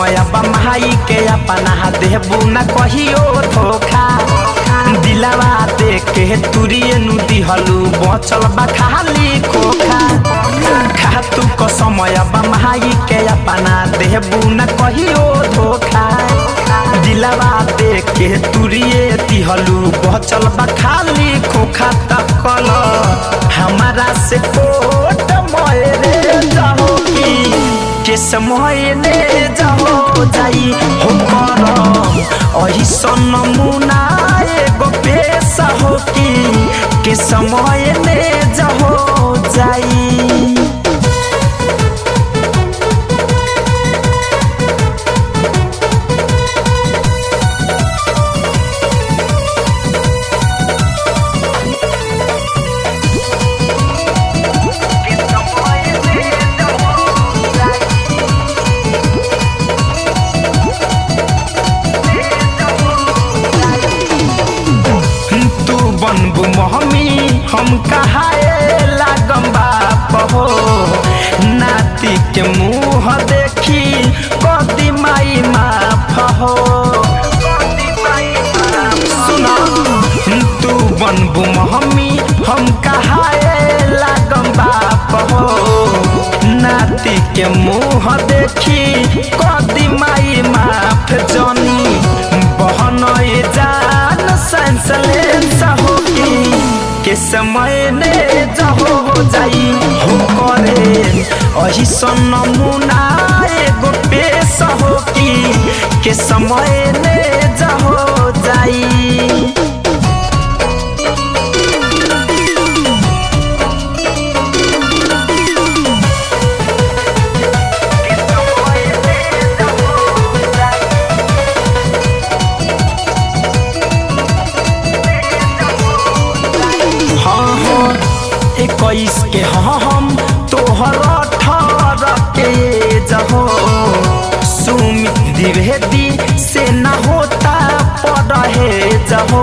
समय बमाई के अपना देबू न कहियो धोखा दिलावा देख के तुरिए नु दिहलू बचल बा खाली खोखा खातू क समय बमाई के अपना देबू न कहियो धोखा दिलावा देख के तुरिए दिहलू बचल बा खाली खोखा तकल हमारा से कोट मोरे जाओ की के समय ने जाओ जाई हो करम अही सन मुना एगो पेशा हो की के समय ने जाओ जाई तू बनबू महमी हम कहाए लागम बाप हो नाती के मुँह देखी कदी माई माफ हो सुना तू बनबू महमी हम कहाए लागम बाप हो नाती के मुँह देखी कदी माई माफ जनी बहन जान सेंसलेंस होगी के समय ने जहो जाई हो करे अही सन नमूना एगो पेश होगी के समय ने जहो जाई हाँ हाँ इक्कीस के हाँ हम तोहर अठारह के जहो सुमित द्विवेदी से न होता पढ़े जहो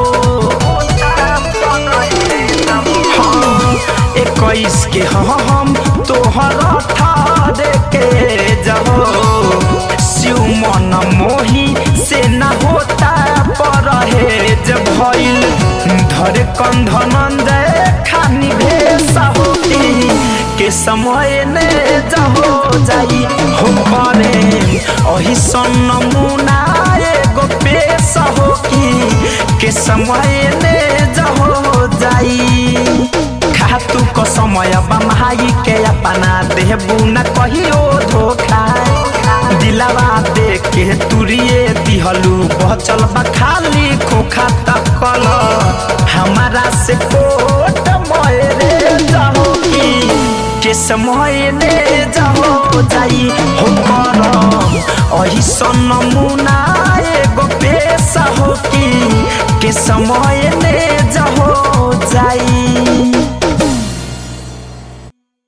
हाँ इक्कीस के हाँ हम तोहर अठारह के जहो शिव मन मोही से न होता पढ़े जब भइल धर कंधनंद खानी भेसा होती के समय ने जहो जाई हो करे अही सन नमूना एगो पेश हो की के समय ने जहो जाई खातू क समय बमाई के अपना देबू न कहियो धोखा दिलावा देख के तुरिए दिहलू बचल बा खाली खोखा तकल हमारा से कोट मोरे जाओ की के समय ने जाओ जाई हो करम अही सन नमूना एगो पेशा हो की के समय ने जाओ जाई